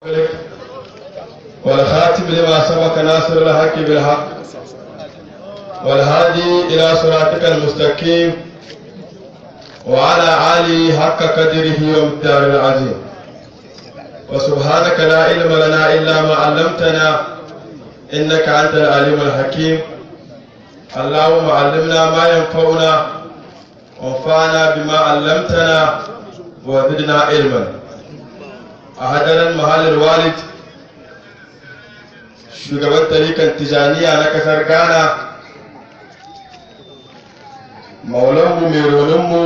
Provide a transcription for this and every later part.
والخاتم لما سبق ناصر الحق بالحق والهادي إلى صراطك المستقيم وعلى آله حق قدره ومقدار العظيم وسبحانك لا علم لنا إلا ما علمتنا إنك أنت العليم الحكيم اللهم علمنا ما ينفعنا وانفعنا بما علمتنا وزدنا علما أهدنا محل الوالد shugaban tarikan tijaniya na kasar ghana maulanmu mai roninmu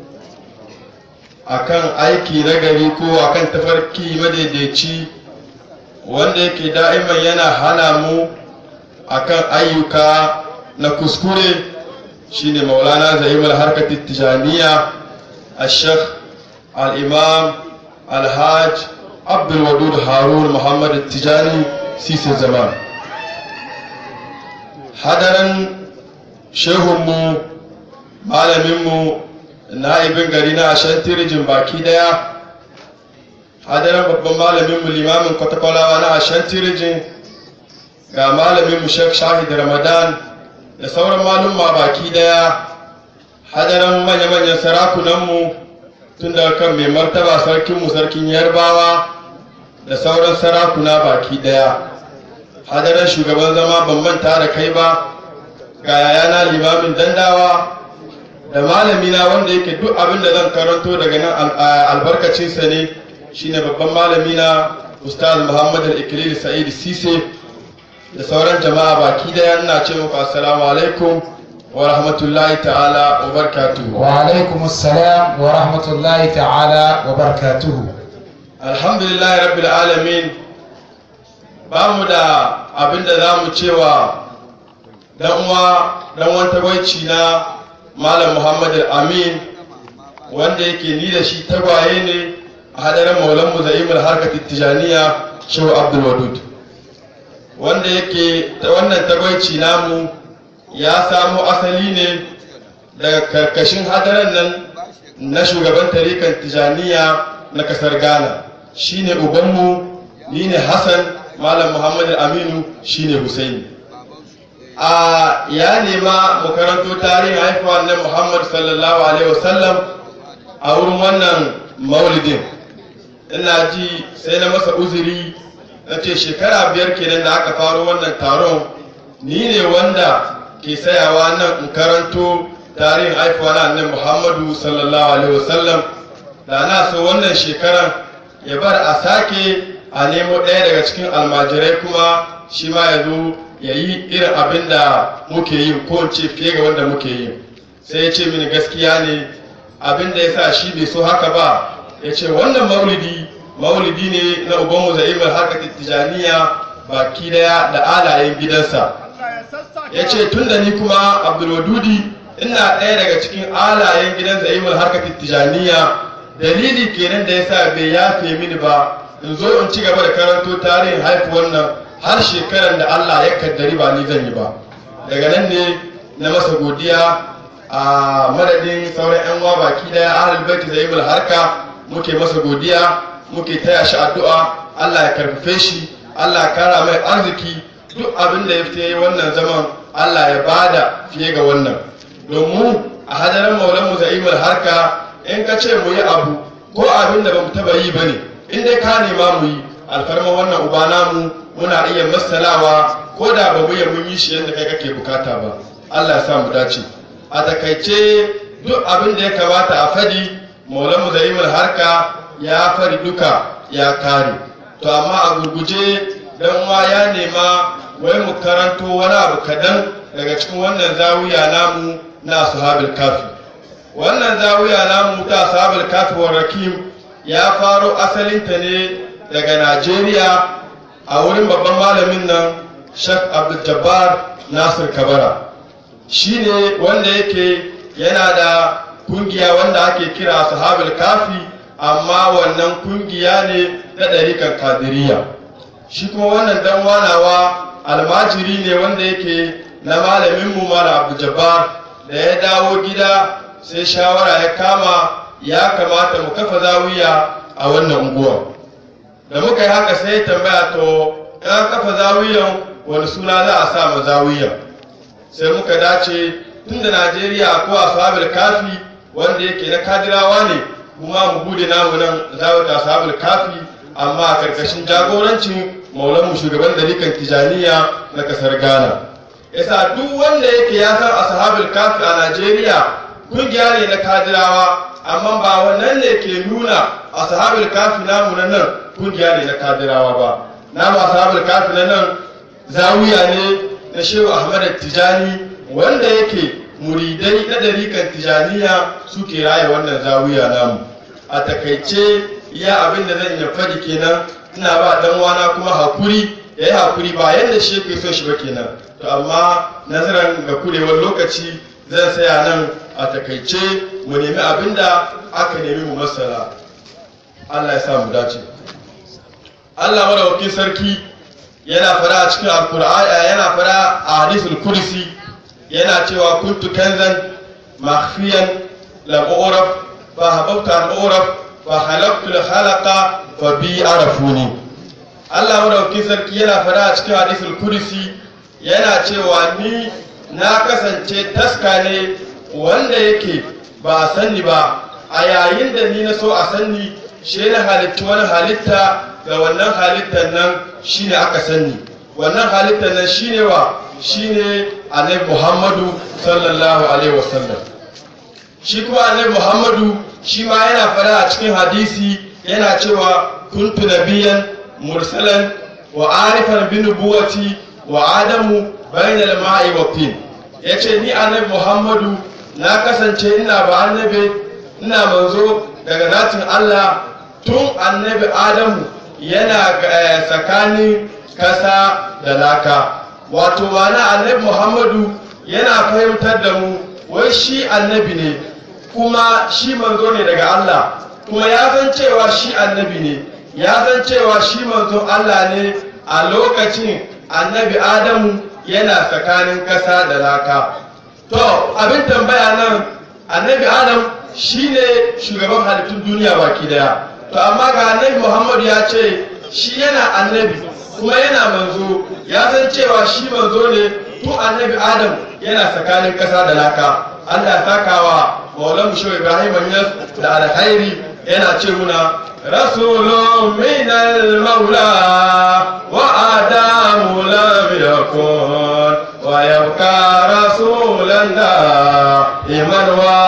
a kan aiki na gari ko a kan tafarki madaidaici wanda yake da'iman yana hana mu a kan ayyuka na kuskure shine maulana za'imar harkar tijaniya a shekh al-imam alhaj abdulwadud harun muhammad tijani sisin zaman hadarin shehunmu malaminmu na'ibin gari na ashantirijin baki daya hadarin babban malaminmu limamin kwatakwalawa na ashantirijin ga malaminmu shek shahid ramadan da sauran malumma baki daya hadarin manya-manyan sarakunanmu tun daga kan mai martaba sarkinmu sarkin yarbawa da sauran sarakuna baki daya hadarar shugaban zama ban manta da kai ba ga yayana limamin dandawa da malamina wanda yake duk abin da zan karanto daga nan albarkacinsa ne shine babban malamina ustaz muhammad al-ikilili sa'id sise da sauran jama'a baki daya ina ce muku assalamu alaikum wa rahmatullahi ta'ala wa barakatuhu wa alaikum assalam wa rahmatullahi ta'ala wa barakatuhu alhamdulillahi rabbil alamin ba mu da abin da za mu cewa dan uwa dan wanta gwaici na malam muhammad amin wanda yake ni da shi tagwaye ne a hadarin maulan mu za'imul harkar tijaniya shehu abdul wadud wanda yake wannan tagwaici namu ya samo asali ne daga karkashin hadaran nan na shugaban tarikan tijaniya na kasar ghana shine ubanmu ni ne hassan malam muhammad aminu shine husaini a ya nema mu karanto tarihin haifuwa na muhammad sallallahu alaihi wasallam a wurin wannan maulidin ina ji sai na masa uzuri na ce shekara biyar kenan da aka faro wannan taron ni ne wanda ke sayawa nan in karanto tarihin haifuwa na annabi muhammadu sallallahu alaihi wasallam da na so wannan shekaran ya bar a sake a nemo ɗaya daga cikin almajirai kuma shi ma ya zo ya yi irin abin da muke yi ko ce fiye ga wanda muke yi sai ya ce mini gaskiya ne abin da ya sa shi bai so haka ba ya ce wannan maulidi maulidi ne na ubanmu za'imar harkar tijaniya baki daya da alayen gidansa ya ce tun da ni kuma abdulwadudi ina ɗaya daga cikin alayen gidan za'imar harkar tijaniya dalili kenan da yasa bai yafe mini ba in zo in ci gaba da karanto tarihin haifuwar nan har shekaran da Allah ya kaddari ba ni zan yi ba daga nan ne na masa godiya a madadin sauran yan uwa baki daya ahlul baiti da ibul harka muke masa godiya muke taya shi addu'a Allah ya karfafe shi Allah ya kara mai arziki duk abin da ya fita wannan zaman Allah ya bada fiye ga wannan domin a hadarin maulan mu za'imul harka in ka ce mu yi abu ko abin da ba mu taba yi ba ne in dai ka nema mu yi alfarma wannan uba namu muna iya masalawa ko da ba mu mun yi shi yadda kai kake bukata ba Allah ya sa mu dace a takaice duk abin da ya kamata a fadi maulamu zaimul harka ya fari duka ya kare to amma a gurguje dan uwa ya nema wai mu karanto wani abu kadan daga cikin wannan zawiya namu na ashabul kafi wannan zawiya namu ta sabul kasuwar rakim ya faro asalinta ne daga najeriya a wurin babban malamin nan shak abdul nasir kabara shi ne wanda yake yana da kungiya wanda ake kira sahabul kafi amma wannan kungiya ne ta ɗarikan kadiriya shi kuma wannan dan wanawa almajiri ne wanda yake na malaminmu malam abdul da ya dawo gida sai shawara ya kama ya kamata mu kafa zawiya a wannan unguwa da muka yi haka sai ya tambaya to ya kafa zawiyan wani suna za a sa ma zawiyan sai muka dace tun da najeriya ko ashabul kafi wanda yake na kadirawa ne kuma mu bude namu nan zawata ashabul kafi amma a karkashin jagorancin maulanmu shugaban dalikan tijaniya na kasar ghana yasa duk wanda yake ya san ashabul kafi a najeriya kungiya ne na kadirawa amma ba wannan ne ke nuna ashabul kafi namu na nan kungiya ne na kadirawa ba namu ashabul kafi na nan zawiya ne na shehu ahmad tijani wanda yake muridai na dariƙar tijaniya suke raya wannan zawiya namu a takaice iya abin da zan iya faɗi kenan ina ba dan wana kuma hakuri ya yi hakuri ba yadda shi yake so shi ba kenan to amma nazarin ga kurewar lokaci zan saya nan a takaice mu nemi abin da aka nemi mu masara Allah ya sa mu dace Allah madaukakin sarki yana fara a cikin alkur'ani yana fara a hadisul kursi yana cewa kuntu kanzan makhfiyan lam uraf fa hababtu an uraf fa halaqtu al khalaqa fa bi arafuni Allah madaukakin sarki yana fara a cikin hadisul kursi yana cewa ni na kasance taska ne wanda yake ba a sanni ba a yayin da ni na so a sanni shi na halitta wani halitta ga wannan halittar nan shine aka sanni wannan halittar nan shine wa shine annabi Muhammadu sallallahu alaihi wasallam shi kuma annabi Muhammadu shi ma yana fara a cikin hadisi yana cewa kuntu nabiyan mursalan wa arifan bi nubuwati wa adamu bainal ma'i wa tin yace ni annabi Muhammadu na kasance ina ba annabi ina manzo daga zatin Allah tun annabi Adamu yana tsakanin kasa da laka wato mana annabi Muhammadu yana fahimtar da mu wai shi annabi ne kuma shi manzo ne daga Allah kuma ya san cewa shi annabi ne ya san cewa shi manzo Allah ne a lokacin annabi Adamu yana tsakanin kasa da laka to abin tambaya nan annabi adam shine shugaban halittun duniya baki daya to amma ga annabi muhammadu ya ce shi yana annabi kuma yana manzo ya san cewa shi manzo ne tun annabi adam yana tsakanin kasa da laka allah ya saka wa maulan musho ibrahim yas da alkhairi yana ce muna rasulun minal maula wa adamu lam yakun ويبقى رسولا دائما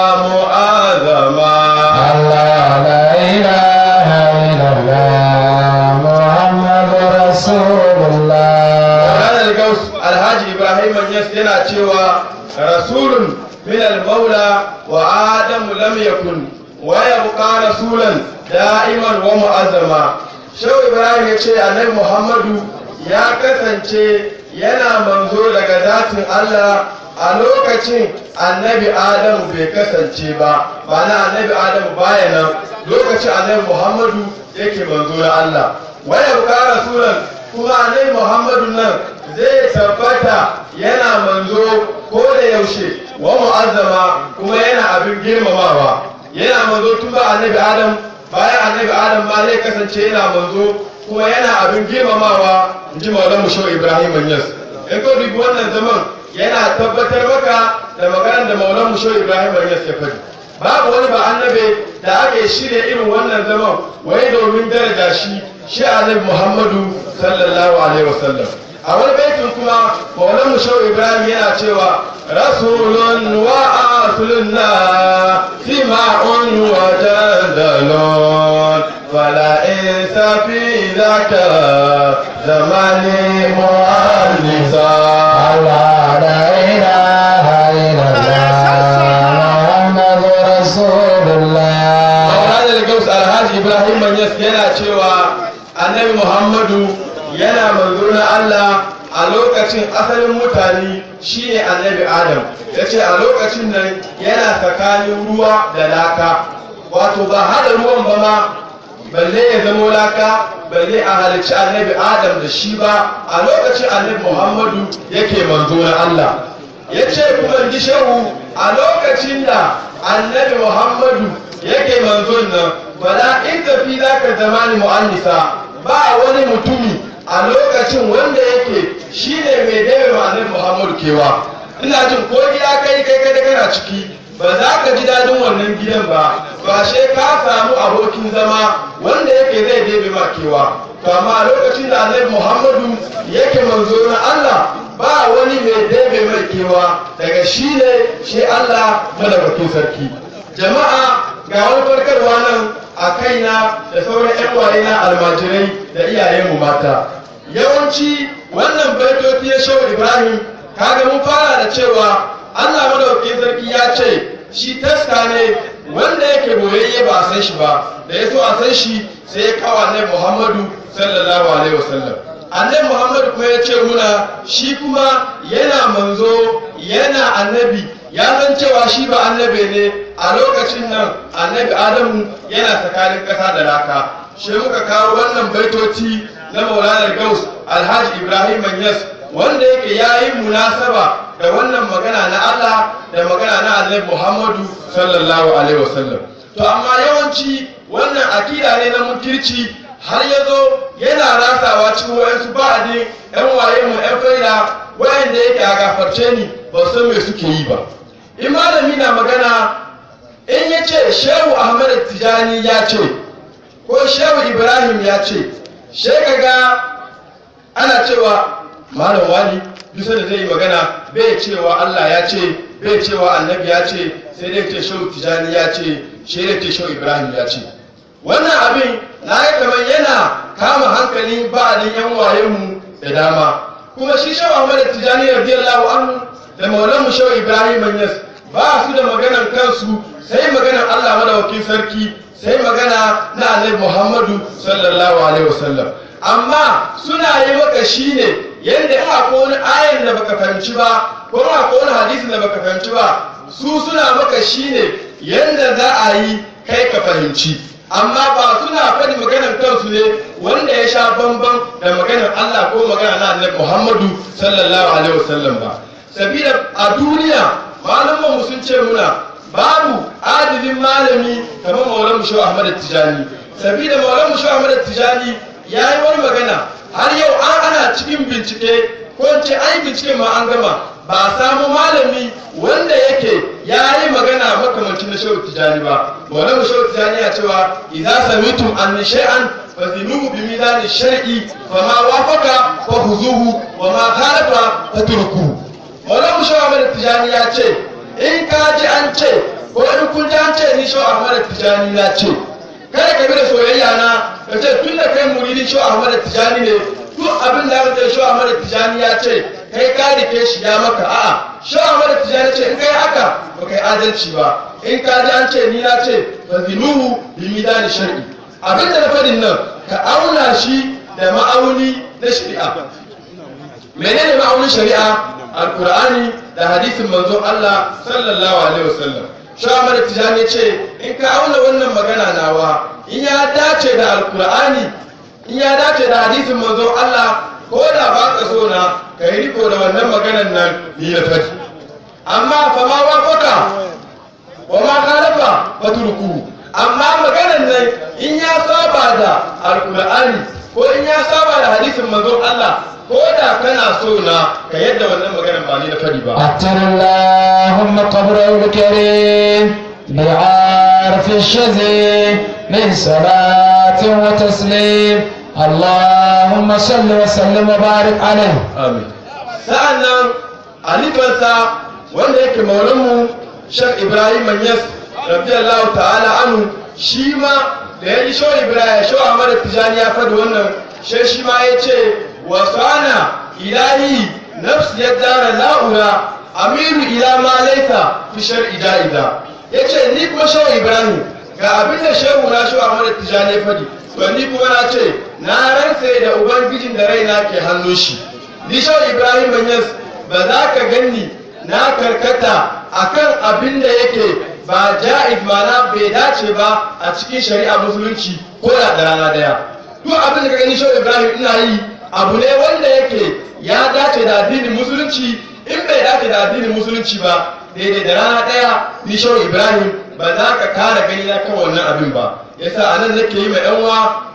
ومؤذما الله لا إله إلا الله محمد رسول الله هذا القوس الحاج إبراهيم الناس yana cewa rasulun min al-maula wa adam lam yakun wa yabqa rasulan da'iman wa mu'azzama shehu ibrahim ya ce annabi muhammadu ya kasance yana manzo daga zatin Allah a lokacin annabi Adamu bai kasance ba na annabi Adamu baya nan lokacin annabi Muhammadu yake manzo na Allah waya buka rasulan kuma annabi Muhammadu nan zai tabbata yana manzo ko da yaushe wa mu'azzama kuma yana abin girmamawa yana manzo tun ba annabi Adam bayan annabi Adam ma zai kasance yana manzo kuma yana abin girmamawa in ji maulan mu shau ibrahim yas in ko dubi wannan zaman yana tabbatar maka da maganar da maulan mu shau ibrahim yas ya faɗi babu wani ba annabe da aka yi shirya irin wannan zaman wai domin daraja shi shi annabi muhammadu sallallahu alaihi wasallam a wani baitin kuma maulan mu shau ibrahim yana cewa rasulun wa asulunna sima'un wa jadalun فلا إنس في ذاك زمان مؤنسا الله لا إله إلا الله محمد رسول الله مولانا القوس الحاج إبراهيم من yana cewa annabi Muhammadu yana manzo na Allah a lokacin asalin mutane shine annabi Adam yace a lokacin nan yana tsakanin ruwa da laka wato ba hada ruwan ba ma balle ya zamo laka balle a halicci annabi adam da shi ba a lokacin annabi muhammadu yake manzo na allah ya ce kuma ji shehu a lokacin da annabi muhammadu yake manzon nan fala in tafi za ka zamani mu'annisa ba wani mutumi a lokacin wanda yake shine mai daiwa annabi Muhammadu kewa ina jin ko gida kai kai kai kana ciki ba za ka ji dadin wannan gidan ba ba she ka samu abokin zama wanda yake zai debe ma kewa to amma a lokacin da annabi Muhammadu yake manzo na Allah ba wani mai debe mai kewa daga shi ne shi Allah madaukakin sarki jama'a ga wani farkarwa nan a kaina da sauran 'yan waye na almajirai da iyayenmu mata yawanci wannan baitoci ya shau ibrahim kaga mun fara da cewa allah madaukakin sarki ya ce shi taska ne wanda yake boyayye ba a san shi ba da ya so a san shi sai ya kawo annabi muhammadu sallallahu alaihi wasallam annabi muhammadu kuma ya ce muna shi kuma yana manzo yana annabi ya san cewa shi ba annabi ne a lokacin nan annabi adamu yana tsakanin ƙasa da laka shi muka kawo wannan baitoci na maulanar gaus alhaji ibrahim manyas wanda yake ya yi munasaba da wannan magana na allah da magana na annabi muhammadu sallallahu alaihi wasallam to amma yawanci wannan akida ne na munkirci har ya zo yana rasawa cikin wayansu ba'adi yan waye mu yan faida wayanda yake a gafarce ni ba san me suke yi ba in malami na magana in ya ce shehu ahmad tijani ya ce ko shehu ibrahim ya ce sheka ga ana cewa malam wani bisa da zai yi magana bai cewa allah ya ce bai cewa annabi ya ce sai dai ce shehu tijani ya ce shi dai ce shehu ibrahim ya ce wannan abin na yi kamar yana kama hankalin ba'adin yan wayenmu da dama kuma shi shehu ahmad tijani radiyallahu anhu da maulanmu shehu ibrahim manyas ba su da maganan kansu sai maganan allah madawakin sarki sai magana na annabi muhammadu sallallahu alaihi wasallam amma suna yi maka shi ne yadda ina ko wani ayan da baka fahimci ba ko ina ko wani hadisin da baka fahimci ba su suna maka shi ne yadda za a yi kai ka fahimci amma ba suna faɗi maganar kansu ne wanda ya sha bamban da maganar Allah ko magana na annabi Muhammadu sallallahu alaihi wasallam ba sabida a duniya malaman sun ce muna babu adilin malami kamar maulan mushaw Ahmad Tijani sabida maulan mushaw Ahmad Tijani yayi wani magana har yau an ana cikin bincike ko in ce ai bincike ma an gama ba a samu malami wanda yake ya yi magana makamancin na shehu tijani ba wannan shehu tijani ya cewa idza samitum an shay'an fazinuhu bi mizani shar'i fa ma wafaqa fa huzuhu wa ma khalafa fatruku wannan shehu Ahmad tijani ya ce in ka ji an ce ko in kun ji an ce ni shehu Ahmad tijani na ce kada ka bi da soyayya na ka ce tun da kai muridin shehu Ahmad tijani ne duk abin da aka ce shehu Ahmad tijani ya ce kai ka rike shi ya maka a'a sha'a mara tijani ce in kai haka ba kai adalci ba in ka ji an ce ni na ce fa zinuhu bi midani shar'i abin da na fadin nan ka auna shi da ma'auni na shari'a menene ma'aunin shari'a alqur'ani da hadisin manzon Allah sallallahu alaihi wasallam sha'a mara tijani ce in ka auna wannan magana nawa in ya dace da alqur'ani in ya dace da hadisin manzon Allah ko da ba ka so na ka yi riko da wannan maganan nan ni na fadi amma fa ma wa faka wa ma khalafa fatruku amma maganan nan in ya saba da alqur'ani ko in ya saba da hadisin manzon Allah ko da kana so na ka yadda wannan maganan ba ni na fadi ba أتر اللهم قبره الكريم بعرف الشذي من صلاة وتسليم اللهم صل وسلم وبارك عليه amin sa'annan alifansa wanda yake maulanmu shek ibrahim manyas radiyallahu ta'ala anhu shi ma da ya ji shawar ibrahim shawar ahmad tijani ya faɗi wannan shi shi ma ya ce wasana ilahi nafs ya dara la'ura amiru ila ma laita fi shar'i da'ida ya ce ni kuma shawar ibrahim ga abin da shehu na shawar ahmad tijani ya faɗi to ni kuma na ce na rantse da ubangijin da raina ke hannun shi Nishar Ibrahim Banyas ba za ka ganni na karkata akan abin da yake ba ja'iz mana bai dace ba a cikin shari'a musulunci ko da da rana daya. Duk abin da ka gani Nishar Ibrahim ina yi abu ne wanda yake ya dace da addinin musulunci in bai dace da addinin musulunci ba daidai da rana daya Nishar Ibrahim ba za ka kara gani na kan wannan abin ba. Yasa anan nake yi ma 'yan uwa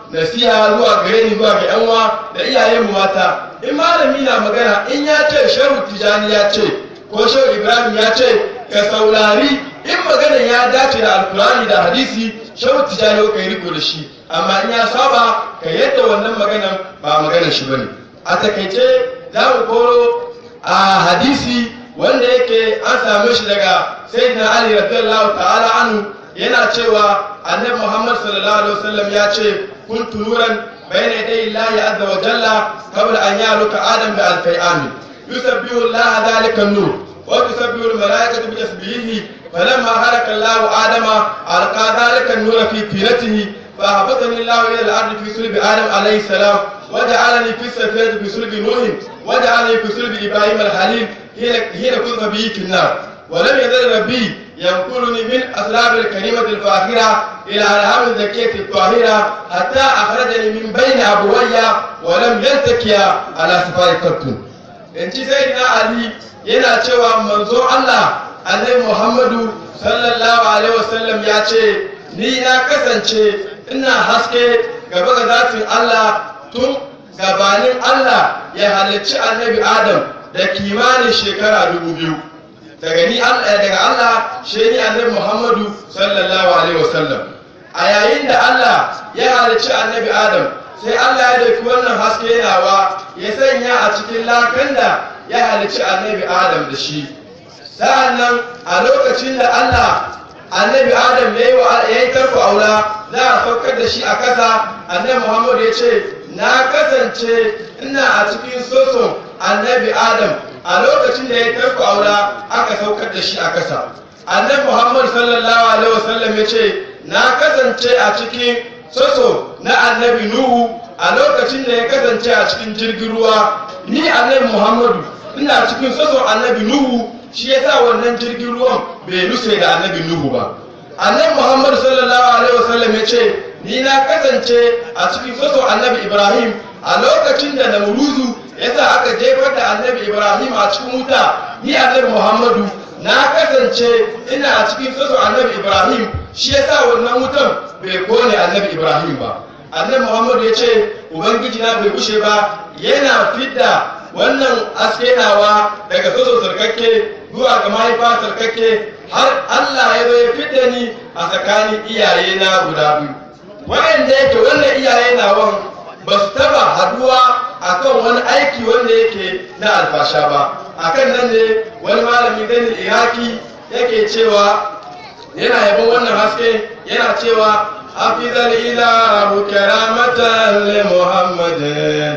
nasiha zuwa gare ni zuwa ga yan uwa da iyayen mu mata in malami na magana in ya ce shehu tijani ya ce ko shehu ibrahim ya ce ka saurari in maganan ya dace da alkurani da hadisi shehu tijani ka yi riko da shi amma in ya saba ka yadda wannan maganan ba maganan shi bane a takaice za mu koro a hadisi wanda yake an same shi daga sayyidina ali radiyallahu ta'ala anhu yana cewa annabi muhammad sallallahu alaihi wasallam ya ce kuntu nuran bayna yaday allahi azza wa jalla qabla an yaluka adam bi alfai amin yusabbihu allah dhalika an-nur wa tusabbihu al-malaikatu bi tasbihihi falamma halaka allah adama alqa dhalika an-nur fi tiratihi فهبطني الله الى الارض في صلب ادم عليه السلام وجعلني في السفينه في صلب نوح وجعلني في صلب ابراهيم الخليل حين كنت به في النار ولم يزل ربي ينقلني من أسراب الكريمة الفاخرة إلى ألهام الزكية الطاهرة حتى أخرجني من بين أبويا ولم يلتكيا على سفار قط إن سيدنا علي yana cewa manzo Allah annabi Muhammadu sallallahu alaihi wasallam ya ce ni na kasance ina haske gaba ga zatin Allah tun gabanin Allah ya halicci annabi Adam da kimanin shekara dubu biyu daga ni daga Allah shi ni annabi Muhammadu sallallahu alaihi wasallam a yayin da Allah ya halicci annabi Adam sai Allah ya dauki wannan haske nawa ya sanya a cikin lakan da ya halicci annabi Adam da shi sa'annan a lokacin da Allah annabi Adam ya yi tarko aula za a saukar da shi a kasa annabi Muhammadu ya ce na kasance ina a cikin soson annabi Adam a lokacin da ya tarko aula aka saukar da shi a kasa annabi Muhammad sallallahu alaihi wasallam ya ce na kasance a cikin soso na annabi Nuhu a lokacin da ya kasance a cikin jirgin ruwa ni annabi Muhammadu ina cikin soso annabi Nuhu shi yasa wannan jirgin ruwan bai nutse da annabi Nuhu ba annabi Muhammad sallallahu alaihi wasallam ya ce ni na kasance a cikin soso annabi Ibrahim a lokacin da Namruzu yasa aka jefar da annabi Ibrahim a cikin wuta ni annabi Muhammadu na kasance ina a cikin soso annabi Ibrahim shi yasa wannan wutan bai kone annabi Ibrahim ba annabi Muhammadu ya ce ubangiji na bai bushe ba yana fidda wannan aske nawa daga soso sarkakke zuwa ga mahaifa sarkakke har Allah ya zo ya fidda ni a tsakanin iyaye na guda biyu wa'anda yake wannan iyaye nawan ba su taba haduwa akan wani aiki wanda yake na alfasha ba akan nan ne wani malami ganin iraki yake cewa yana yabon wannan haske yana cewa hafizal ilahu karamatan li muhammadin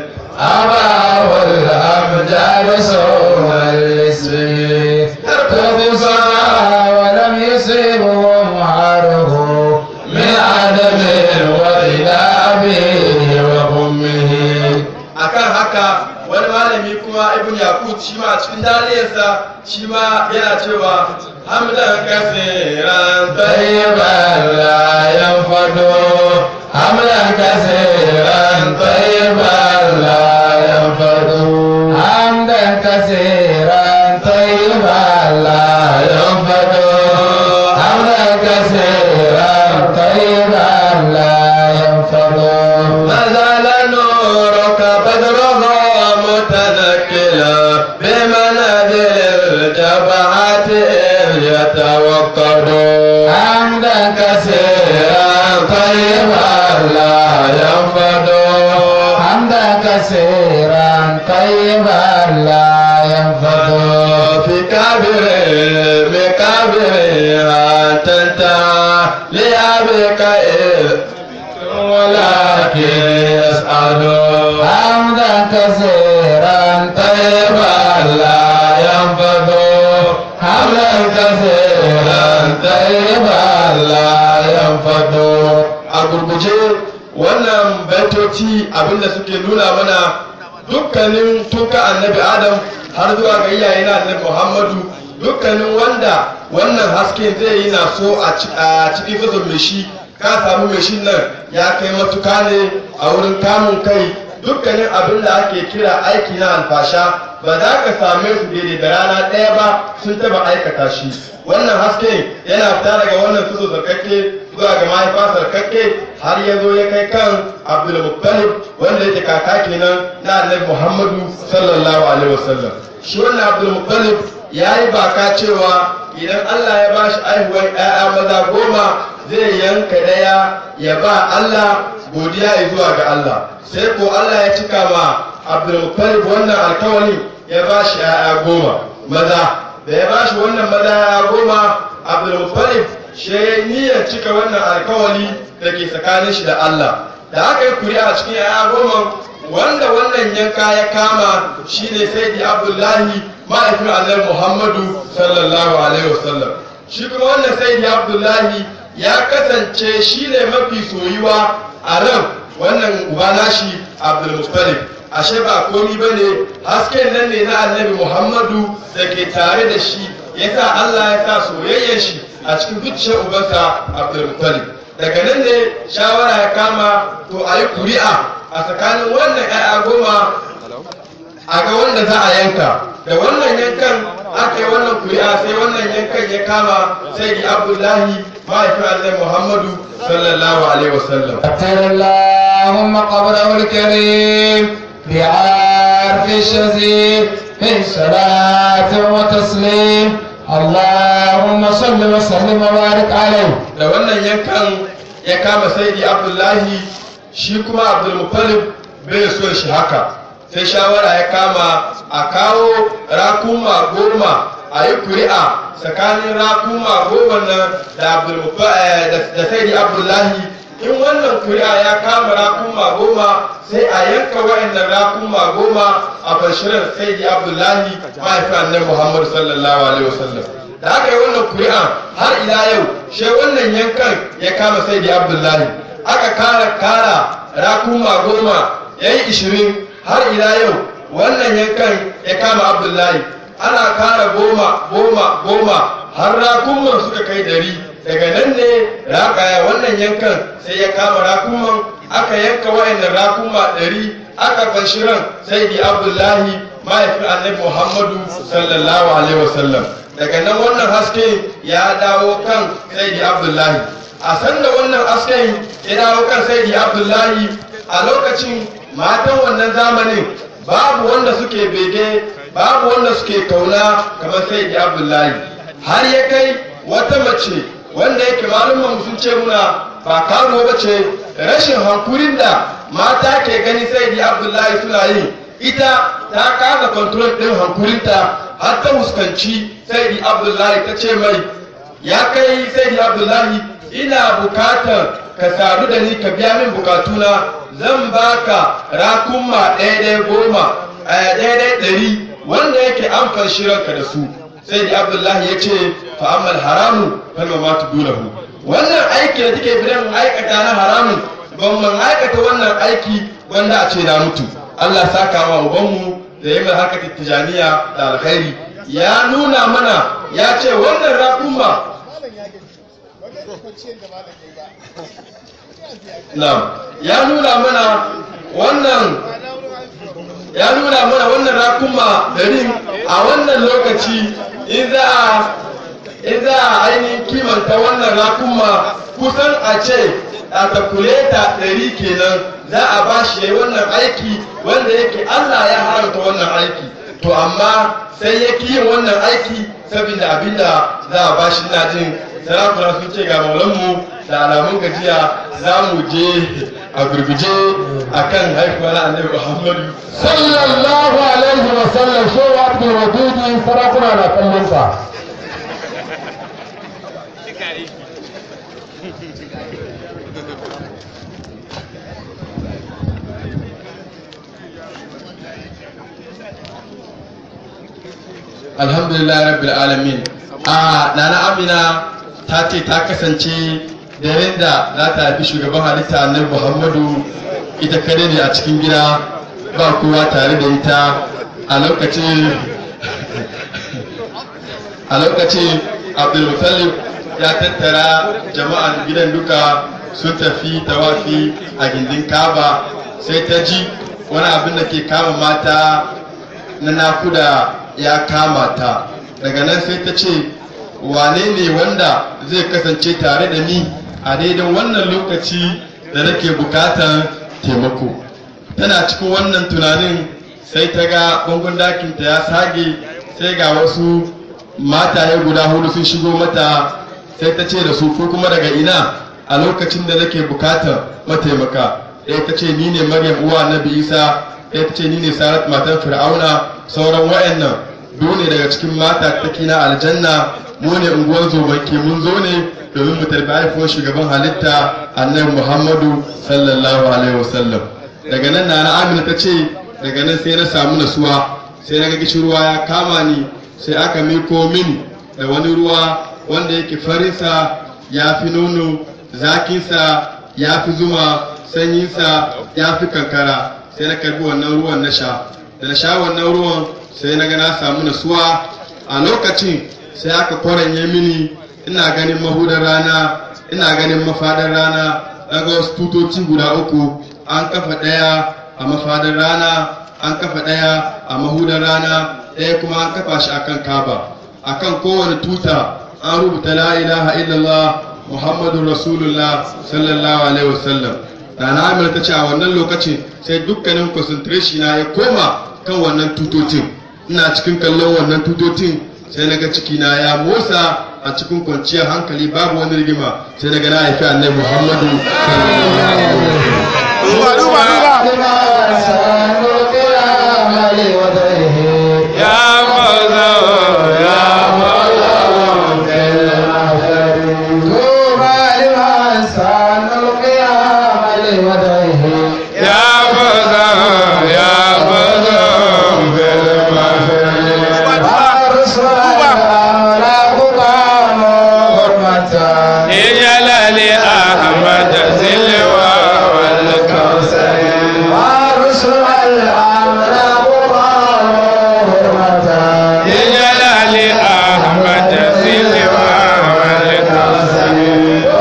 أبا والأمجاد صوم الاسم تبصى ولم يصيبه معاره من عدم وإلى أبيه وأمه akan haka wani malami kuma ibn yakut shi ma a cikin daliyarsa shi ma yana cewa hamdan kasiran طيبا لا ينفد حملا كثيرا طيبا لا ينفد حمدا كثيرا طيبا لا ينفد حمدا كثيرا طيبا لا ينفد ما زال نورك بدرها متنكلا بمنازل الجبعات إذ يتوقد حمدا كثيرا طيبا لا ينفد حمدا كثيرا طيبا لا ينفد في كابر مكابر أن تنتهى لأبيك إذ ولكن يسأل حمدا كثيرا طيبا لا ينفد حمدا كثيرا طيبا لا ينفد a gurguje wannan baitoci abinda suke nuna mana dukkanin tuka annabi adam har zuwa ga iyaye na annabi muhammadu dukkanin wanda wannan haske zai yi na so a ci- a cikin sassan mai shi ka samu mai shi nan ya kai matuka ne a wurin kamun kai dukkanin abin da ake kira aiki na alfasha ba za ka same su daidai da rana ɗaya ba sun taba aikata shi wannan haske yana fita daga wannan tuzo zarkakke zuwa ga mahaifa sarkakke har ya zo ya kai kan abdulmuttalib wanda yake kaka kenan na annabi muhammadu sallallahu alaihi wasallam shi wannan abdulmuttalib ya yi baka cewa idan allah ya bashi aihuwar 'ya'ya maza goma zai yanka daya ya ba allah godiya ya zuwa ga allah sai ko allah ya cika ma abdulmuttalib wannan alkawari ya bashi 'ya'ya goma maza da ya bashi wannan maza 'ya'ya goma abdulmuttalib shi niyyar cika wannan alkawari da ke tsakanin shi da Allah da aka yi kuri'a cikin yaya goma wanda wannan yanka ya kama shine sai di abdullahi ma'aikin annabi muhammadu sallallahu alaihi wasallam shi kuma wannan sai di abdullahi ya kasance shine mafi soyuwa a ran wannan uba nashi abdulmuttalib ashe ba komi bane hasken nan ne na annabi muhammadu da ke tare da shi yasa Allah ya sa soyayyar shi a cikin zuciyar ubansa abdulmuttalib daga nan ne shawara ya kama to a yi kuri'a a tsakanin wannan 'ya'ya goma a ga wanda za a yanka da wannan yankan aka yi wannan kuri'a sai wannan yankan ya kama sai di abdullahi mahaifin annabi muhammadu sallallahu alaihi wasallam أتر اللهم قبره الكريم بعرف الشزيد من صلاة وتسليم اللهم صل وسلم وبارك عليه da wannan yankan ya kama saidi abdullahi shi kuma abdulmuttalib bai so shi haka sai shawara ya kama a kawo rakuma goma a yi kuri'a tsakanin rakuma goma nan da da saidi abdullahi in wannan kuri'a ya kama rakuma goma sai a yanka wa'annan rakuma goma a bashirar saidi abdullahi mahaifin annabi muhammadu sallallahu alaihi wasallam da aka yi wannan kuri'a har ila yau shi wannan yankan ya kama sai da abdullahi aka kara kara rakuma goma ya yi ishirin har ila yau wannan yankan ya kama abdullahi ana kara goma goma goma har rakuman suka kai dari daga nan ne raƙaya wannan yankan sai ya kama rakuman aka yanka wa'annan rakuma dari aka fanshiran sai da abdullahi mahaifin annabi muhammadu sallallahu alaihi wasallam daga nan wannan haske ya dawo kan saidi abdullahi a sanda wannan hasken ya dawo kan saidi abdullahi a lokacin matan wannan zamanin babu wanda suke bege babu wanda suke kauna kamar saidi abdullahi har ya kai wata mace wanda yake malumman sun ce muna ba karo ba ce rashin hankurin da mata ke gani saidi abdullahi suna yi ita ta kasa kontrol ɗin hankulinta har ta fuskanci saidi abdullahi ta ce mai ya kai saidi abdullahi ina bukatar ka sadu da ni ka biya min bukatuna zan baka rakunma ɗaya goma a ɗaya ɗari wanda yake an farshi ranka da su saidi abdullahi ya ce fa'amal haramu kalma ma tudulahu wannan aiki da take bidan aikata na haramun ban man aikata wannan aiki wanda a ce na mutu Allah saka wa ubanmu da yi mai haka tijaniya da alkhairi ya nuna mana ya ce wannan rakunma na'am ya nuna mana wannan ya nuna mana wannan rakunma dari a wannan lokaci in za a in za a ainihin kimanta wannan rakunma kusan a ce a takuleta ɗari kenan za a ba shi ya wannan aiki wanda yake Allah ya haramta wannan aiki to amma sai ya ki yin wannan aiki saboda abinda za a ba shi ina jin sarakuna sun ce ga maulanmu da alamun gajiya za mu je a gurguje a kan haifuwa na annabi muhammadu sallallahu alaihi wa sallam shehu abdul wadudi sarakuna na kallon sa alhamdulillah rabbil alamin a nana amina ta ce ta kasance daren da za ta haifi shugaban halitta annabi muhammadu ita kare ne a cikin gida ba kowa tare da ita a lokacin a lokacin abdulmutallib ya tattara jama'an gidan duka sun tafi tawafi a gindin kaba sai ta ji wani abin da ke kama mata na nakuda ya kama ta daga nan sai ta ce wane ne wanda zai kasance tare da ni a daidai wannan lokaci da nake bukatar taimako tana cikin wannan tunanin sai ta ga bangon dakinta ya sage sai ga wasu mataye guda hudu sun shigo mata sai ta ce da su ko kuma daga ina a lokacin da nake bukatar mataimaka ɗaya ta ce ni ne maryam uwa nabi isa ɗaya ta ce ni ne sarat matan fir'auna sauran wa'annan biyu ne daga cikin mata ta kina aljanna mu ne unguwar zobanke mun zo ne domin mu tarbi haifuwar shugaban halitta annabi muhammadu sallallahu alaihi wasallam daga nan na amina ta ce daga nan sai na samu nasuwa sai na ga ruwa ya kama ni sai aka miko min da wani ruwa wanda yake farinsa ya fi nono zakinsa ya fi zuma sanyinsa ya fi kankara sai na karbi wannan ruwan na sha da na sha wannan ruwan sai na ga na samu nasuwa a lokacin sai aka kwaranye mini ina ganin mahudar rana ina ganin mafadar rana daga wasu tutoci guda uku an kafa ɗaya a mafadar rana an kafa ɗaya a mahudar rana ɗaya kuma an kafa shi akan kaba akan kowane tuta an rubuta la ilaha illallah muhammadu rasulullah sallallahu alaihi wasallam da na amina ta ce a wannan lokacin sai dukkanin concentration na ya koma kan wannan tutocin ina cikin kallon wannan tutocin sai na ga cikina ya motsa a cikin kwanciyar hankali babu wani rigima sai na ga na haifi annabi muhammadu duba duba duba ya maza ya ya maza ya maza اجعل لأحمد سلوى والكوثر اجعل لأحمد سلوى والكوثر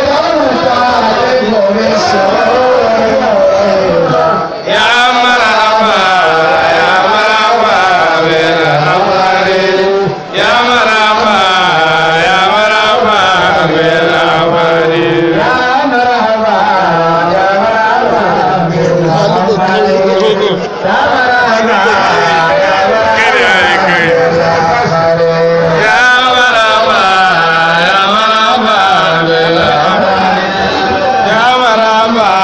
يا مرحبا يا مرحبا بالأمر يا مرحبا يا مرحبا بالأمر يا مرحبا يا مرحبا بالأمر يا مرحبا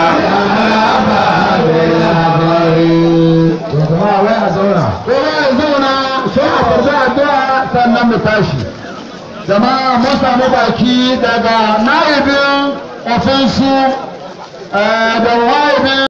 Kowa ya zauna sai a tafi addu'a sannan mu tashi. Jama'a mun samu baki daga na'ibin ofinsu da wa'ibin